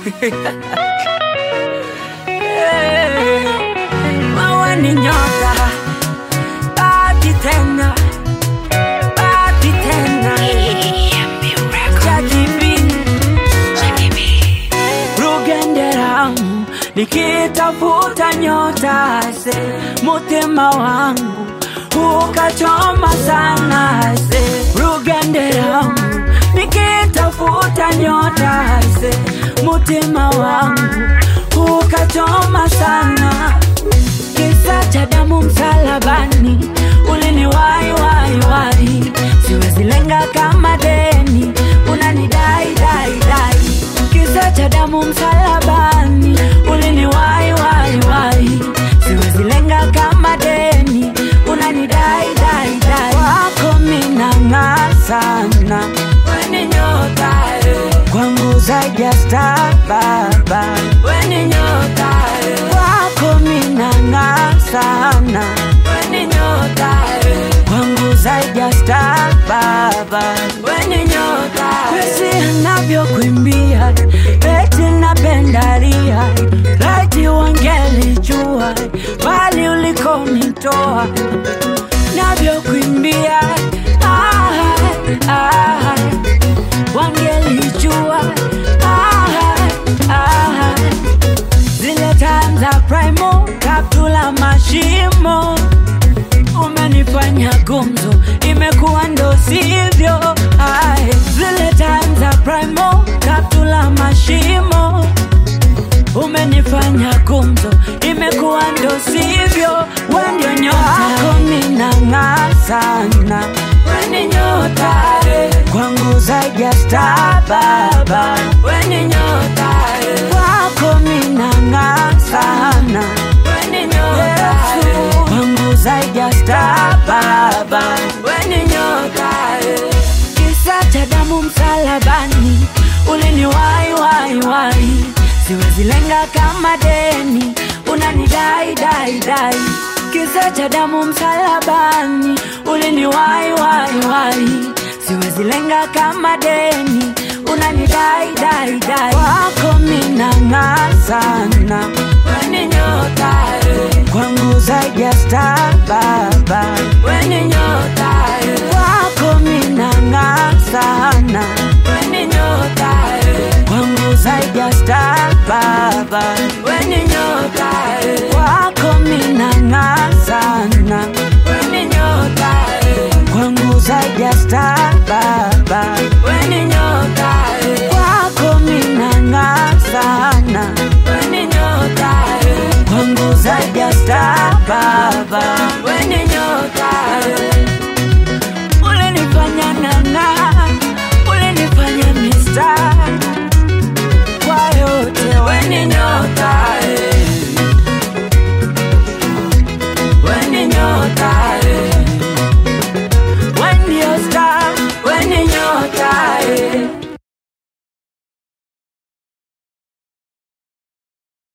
Maua ni nyota, baki tena, baki tena. Jackie B, Rugenderamu, nikitafuta nyota se, mutima wangu ukachoma sana se. Rugenderamu, nikitafuta nyota se, mutima wangu ukachoma sana kisa cha damu msalabani uliniwai wai wai siwezi lenga kama deni unanidai dai dai kisa cha damu msalabani uliniwai wai wai siwezi lenga kama deni unanidai dai dai wako minang'aa sana weni nyota eh. kwangu zaidi ya star baba weni nyota eh. kwako minang'aa sana weni nyota eh. kwangu zaidi ya star baba weni nyota kwesi anavyokuimbia eti napendalia laiti wangelijua bali ulikonitoa navyokuimbia ah, ah, wangelijua ah, ah, zile time za primo kaptula mashimo umenifanya gumzo imekuwa ndo sivyo Ai, zile time za primo kaptula mashimo umenifanya gumzo imekuwa ndo sivyo wendio nyota minang'aa sana weni nyota eh. kwangu zaidi ya star baba weni nyota eh. kwako minang'aa sana weni nyota eh. kwangu zaidi ya star baba weni nyota eh. kisa cha damu msalabani uliniwai wai wai siwezi lenga kama deni unanidai dai dai kisa cha damu msalabani uliniwai wai wai siwezi lenga kama deni unanidai dai dai wako minang'aa sana weni nyota eh. kwangu zaidi ya star baba weni nyota eh. kwako minang'aa sana weni nyota eh. kwangu zaidi ya star baba weni nyota eh. kwako minang'aa sana weni nyota eh. kwangu zaidi ya star baba weni nyota eh. kwako minang'aa sana weni nyota eh. kwangu zaidi ya star baba weni nyota eh.